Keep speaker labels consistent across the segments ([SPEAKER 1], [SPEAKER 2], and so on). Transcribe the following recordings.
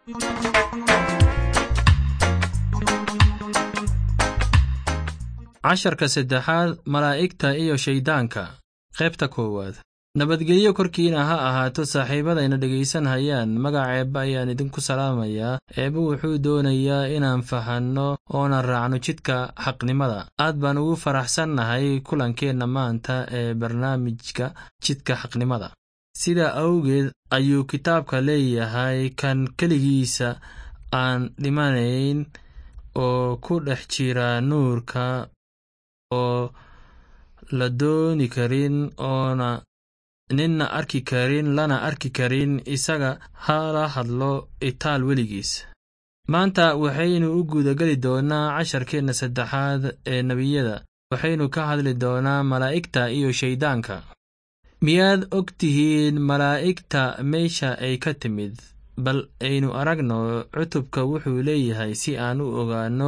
[SPEAKER 1] casharka saddexaad malaa'igta iyo shayddaanka qaybta koowaad nabadgelyo korkiina ha ahaato saaxiibadayna dhegaysanhayaan magaca eebbe ayaan idinku salaamayaa eebbe wuxuu doonayaa inaan fahanno oonan raacno jidka xaqnimada aad baan ugu faraxsannahay kulankeenna maanta ee barnaamijka jidka xaqnimada sidaa awgeed ayuu kitaabka leeyahay kan keligiisa aan dhimanayn oo ku dhex jira nuurka oo la dooni karin oona ninna arki karin lana arki karin isaga hala hadlo itaal weligiis maanta waxaynu u guudageli doonnaa casharkeenna saddexaad ee nebiyada waxaynu ka hadli doonaa malaa'igta iyo shayddaanka miyaad og tihiin malaa'igta meesha ay ka timid bal aynu aragno cutubka wuxuu leeyahay si aan u ogaanno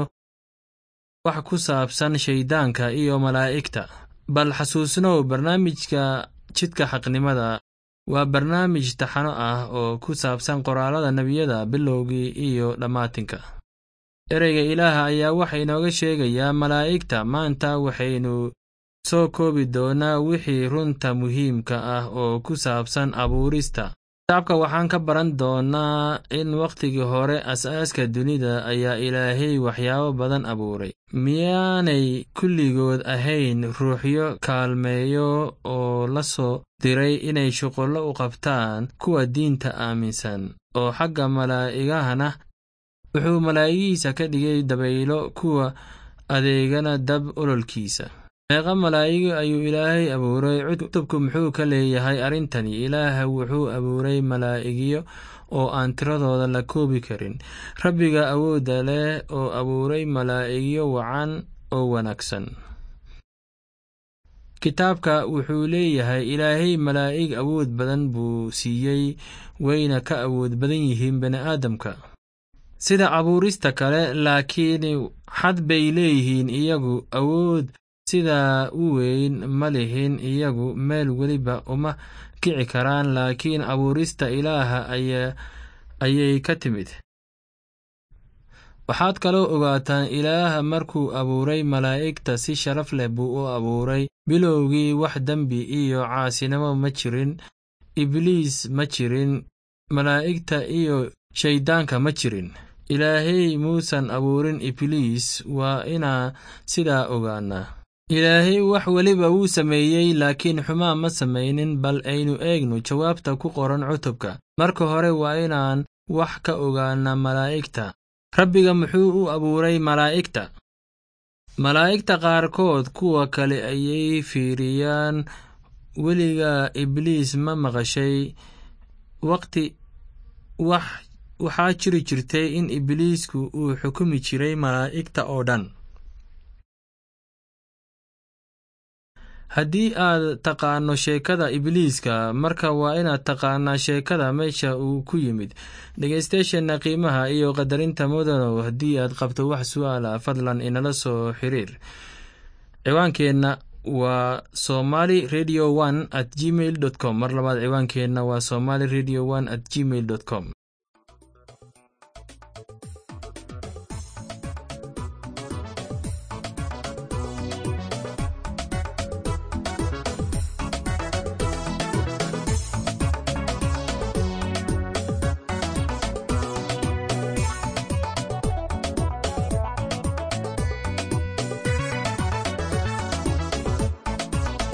[SPEAKER 1] wax ku saabsan shayddaanka iyo malaa'igta bal xasuusnow barnaamijka jidka xaqnimada waa barnaamij taxano ah oo ku saabsan qoraallada nebiyada bilowgii iyo dhammaatinka ereyga ilaaha ayaa waxa inooga sheegayaa malaa'igta maanta waxaynu soo koobi doonnaa wixii runta muhiimka ah oo ku saabsan abuurista kitaabka waxaan ka baran doonnaa in wakhtigii hore as-aaska dunida ayaa ilaahay waxyaabo badan abuuray miyaanay kulligood ahayn ruuxyo kaalmeeyo oo la soo diray inay shuqullo u qabtaan kuwa diinta aaminsan oo xagga malaa'igahana wuxuu malaa'igihiisa ka dhigay dabaylo kuwa adeegana dab ololkiisa meeqa malaa'igo ayuu ilaahay abuuray cutubku muxuu ka leeyahay arrintani ilaaha wuxuu abuuray malaa'igyo oo aan tiradooda la koobi karin rabbiga awoodda leh oo abuuray malaa'igyo wacan oo wanaagsan kitaabka wuxuu leeyahay ilaahay malaa'ig awood badan buu siiyey wayna ka awood badan yihiin bini'aadamka sida abuurista kale laakiin xad bay leeyihiin iyagu awood sidaa u weyn ma lihin iyagu meel weliba uma kici karaan laakiin abuurista ilaaha ayay ka timid waxaad kaloo ogaataan ilaaha markuu abuuray malaa'igta si sharaf leh buu u abuuray bilowgii wax dembi iyo caasinimo ma jirin ibliis ma jirin malaa'igta iyo shayddaanka ma jirin ilaahay muusan abuurin ibliis waa inaa sidaa ogaanaa ilaahay wax weliba wuu sameeyey laakiin xumaa ma samaynin bal aynu eegno jawaabta ku qoran cutubka marka hore waa inaan wax ka ogaanaa malaa'igta rabbiga muxuu u abuuray malaa'igta malaa'igta qaarkood kuwa kale ayay fiiriyaan weligaa ibliis ma maqashay waqti wax waxaa jiri jirtay in ibliisku uu xukumi jiray malaa'igta oo dhan haddii aad taqaanno sheekada ibliiska marka waa inaad taqaanaa sheekada meesha uu ku yimid dhegaystayaasheenna qiimaha iyo qadarinta mudanow haddii aad qabto wax su'aala fadlan inala soo xiriir ciwaankeenna waa somali radio one at gmail dot com mar labaad ciwaankeenna waa somali radio one at gmail dot com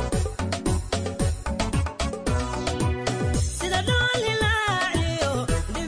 [SPEAKER 2] sida dhoolilaaciyo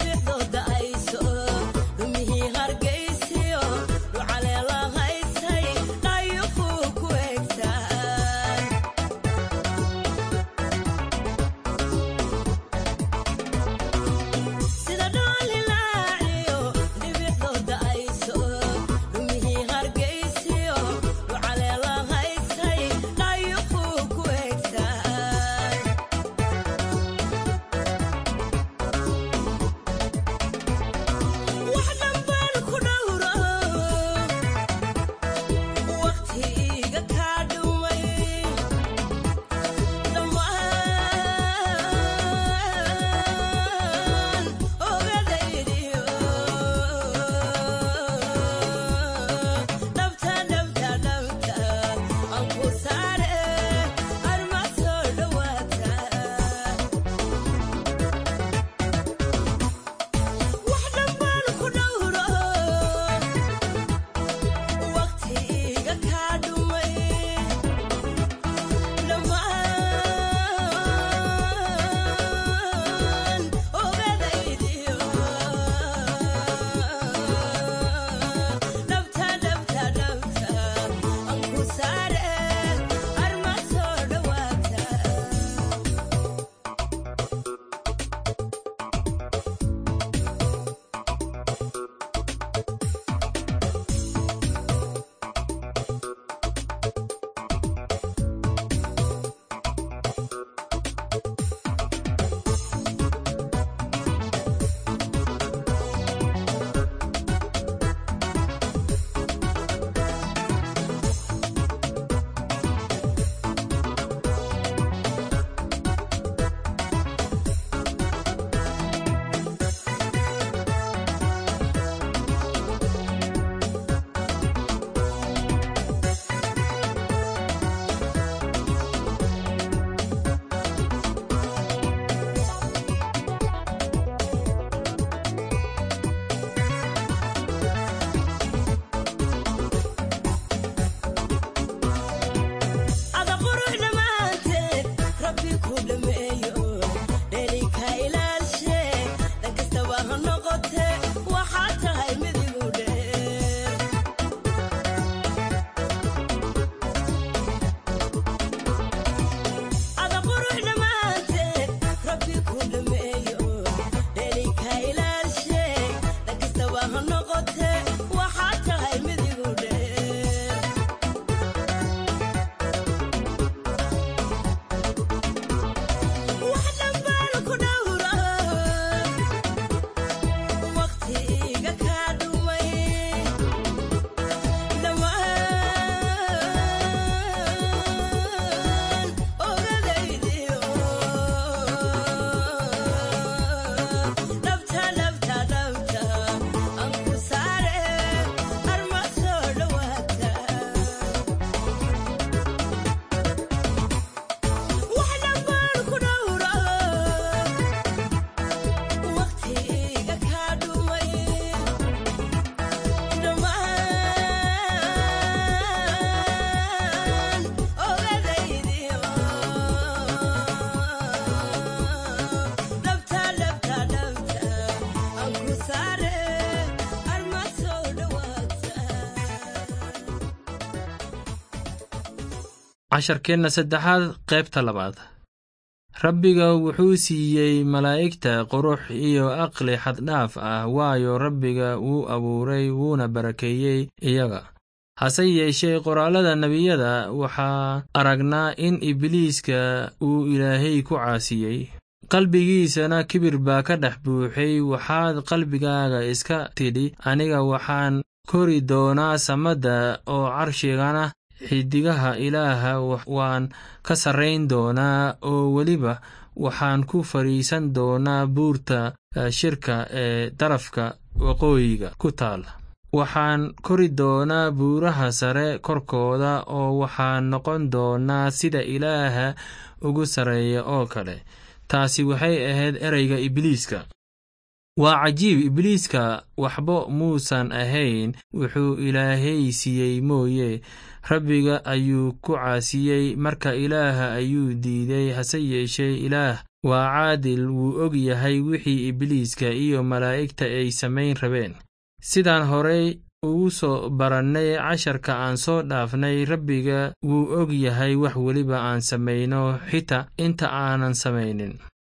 [SPEAKER 1] casharkeenna saddexaad qaybta labaad rabbiga wuxuu siiyey malaa'igta qurux iyo aqli xaddhaaf ah waayo rabbiga wuu abuuray wuuna barakeeyey iyaga hase yeeshee qoraallada nebiyada waxaa aragnaa in ibliiska uu ilaahay ku caasiyey qalbigiisana kibir baa ka dhex buuxay waxaad qalbigaaga iska tidhi aniga waxaan kori doonaa samadda oo carshigana xidigaha ilaaha waan ka sarrayn doonaa oo weliba waxaan ku fadhiisan doonaa buurta shirka ee darafka waqooyiga ku taal waxaan kori doonaa buuraha sare korkooda oo waxaan noqon doonaa sida ilaaha ugu sarreeya oo kale taasi waxay ahayd ereyga ibliiska waa cajiib ibliiska waxba muusan ahayn wuxuu ilaahay siiyey mooye rabbiga ayuu ku caasiyey marka ilaaha ayuu diiday hase yeeshee ilaah waa caadil wuu og yahay wixii ibliiska iyo malaa'igta ay samayn rabeen sidaan horey ugu soo barannay casharka aan soo dhaafnay rabbiga wuu og yahay wax weliba aan samayno xitaa inta aanan samaynin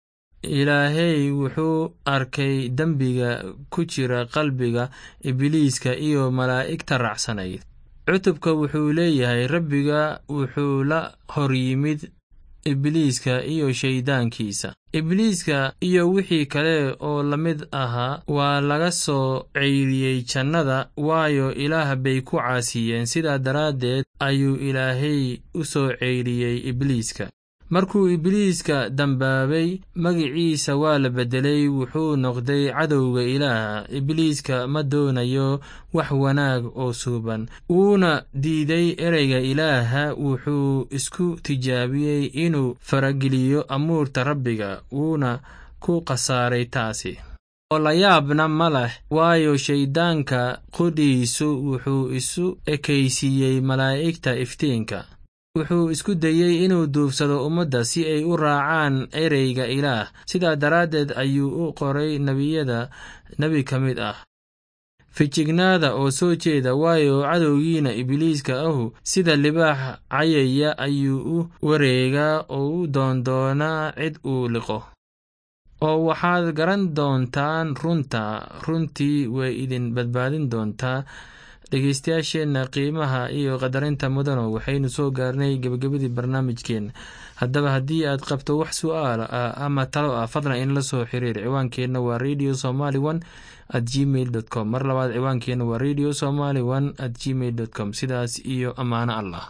[SPEAKER 1] ilaahay wuxuu arkay dembiga ku jira qalbiga ibliiska iyo malaa'igta raacsanayd cutubka wuxuu leeyahay rabbiga wuxuu la hor yimid ibliiska iyo shayddaankiisa ibliiska iyo wixii kale oo la mid ahaa waa laga soo ceyriyey jannada waayo ilaah bay ku caasiyeen sidaa daraaddeed ayuu ilaahay u soo ceyriyey ibliiska markuu ibliiska dambaabay magiciisa waa la beddelay wuxuu noqday cadowga ilaaha ibliiska ma doonayo wax wanaag oo suuban wuuna diiday ereyga ilaaha wuxuu isku tijaabiyey inuu farageliyo amuurta rabbiga wuuna ku khasaaray taasi oo la yaabna ma leh waayo shayddaanka qudhiisu wuxuu isu ekaysiiyey malaa'igta iftiinka wuxuu isku dayey inuu duufsado ummadda si ay u raacaan ereyga ilaah sidaa daraaddeed ayuu u qoray nebiyada nebi ka mid ah fijignaada oo soo jeeda waayo cadowgiina ibliiska ahu sida libaax cayaya ayuu u wareegaa oo u doondoonaa cid uu liqo oo waxaad garan doontaan runta runtii way idin badbaadin doontaa dhegeystayaasheenna qiimaha iyo qadarinta mudano waxaynu soo gaarnay gebagabadii barnaamijkeenna haddaba haddii aad qabto wax su'aala ah ama talo ah fadlan inla soo xiriir ciwaankeenna waa radio somaly one at gmail dot com mar labaad ciwaankeenna waa radio somaly one at gmail dot com sidaas iyo ammaano allah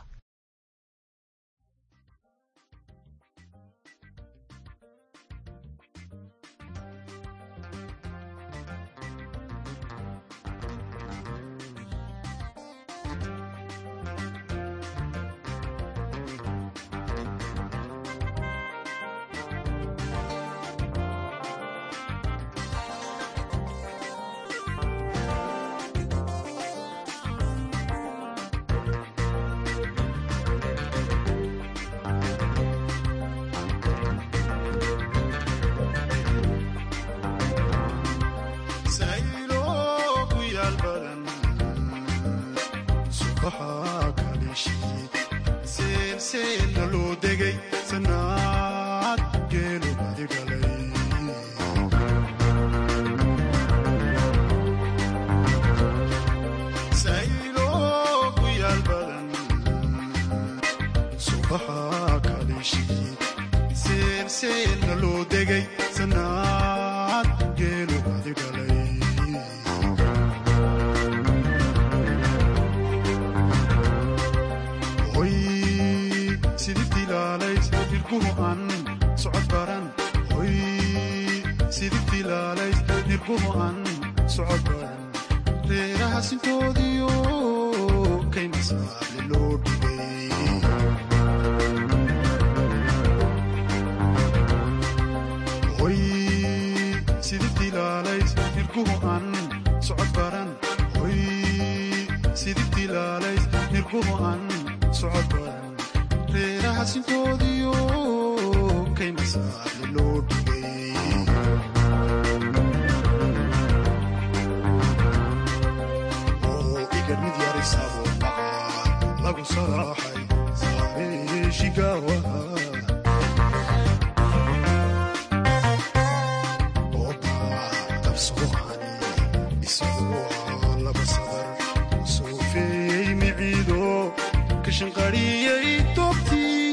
[SPEAKER 2] lagu salaaxay absuuqani isagu ah laba sadar soofeeyey miciido ka shanqariyey doobtii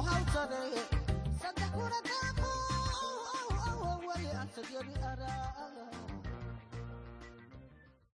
[SPEAKER 3] Saddex kuna daaqo, weli aan sadyadi araa